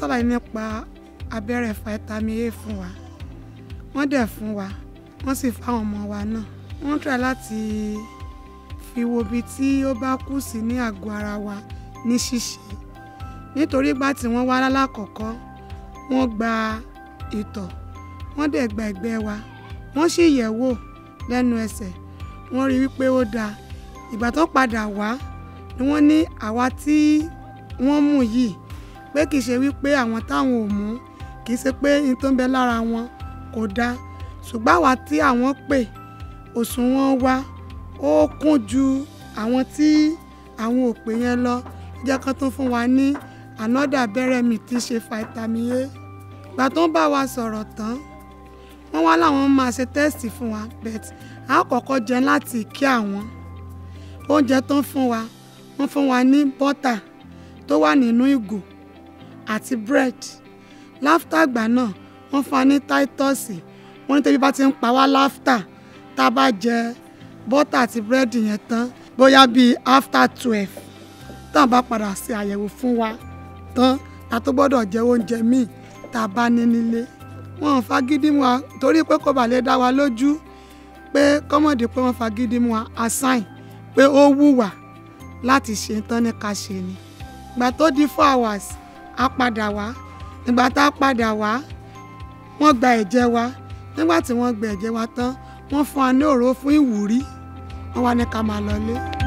ṣàlàyé nípa abẹ́rẹ́ vitamin A fún wa wọ́n dẹ̀ fún wa wọ́n sì fáwọn ọmọ wa náà wọ́n try láti fi wo ibi tí ó bá kù sí ní àgọ́ ara wa ní ṣíṣe nítorí ìgbà tí wọ́n wá lálákọ̀ọ́kọ́ wọ́n gba ìtọ̀ wọ́n dẹ̀ gba ẹ̀gbẹ́ wa wọ́n sì yẹ̀ wò lẹ́nu ẹsẹ̀ wọ́n rí wípé ó dáa ìgbà tó padà wá ni wọ́n ní àwa tí wọ́n mú yìí pé kì í ṣe wípé àwọn táwọn ò mú kì í ṣe pé ní tó ń bẹ lára wọn kò dáa ṣùgbọ́n àwa tí àwọn pè òṣùwọ̀n wa ó kún ju àwọn tí àwọn ò pè yẹn lọ jẹ́ kán tó fún wa ní another abẹ́rẹ́ mi tí í ṣe vitamin A ìgbà tó ń bá wa sọ̀rọ̀ tán wọ́n wá láwọn máa ṣe tẹ́sítì fún wa bet a kọ́kọ́ jẹ láti kí àwọn oúnjẹ tó ń fún wa wọ́n fún wa ní bọ́tà tó wà nínú ìgò àti bread láftà àgbà náà wọ́n fún wa ní táítọ́ọ̀sì wọ́n ní tẹ́bí bá ti ń pa wá láftà tá a bá jẹ bọ́tà àti bread yẹn tán bóyá bíi after twelve tá a bá padà ṣe àyẹ̀wò fún wa tán a tó gbọ́dọ̀ jẹ oúnjẹ míì tá a bá ní nílé wọn ò fagídí mu wa torí pé kò bà lè dá wa lójú pé kọ́mọ̀dé pé wọ́n fagídí mu wa assign pé ó wùwà láti ṣe tán ní ká ṣe ni ìgbà tó di four hours a padà wá ìgbà tá a padà wá wọ́n gba ẹ̀jẹ̀ wa nígbà tí wọ́n gba ẹ̀jẹ̀ wa tán wọ́n fún wa ní òró fún ìwúrí wọ́n wá ní ká máa lọlé.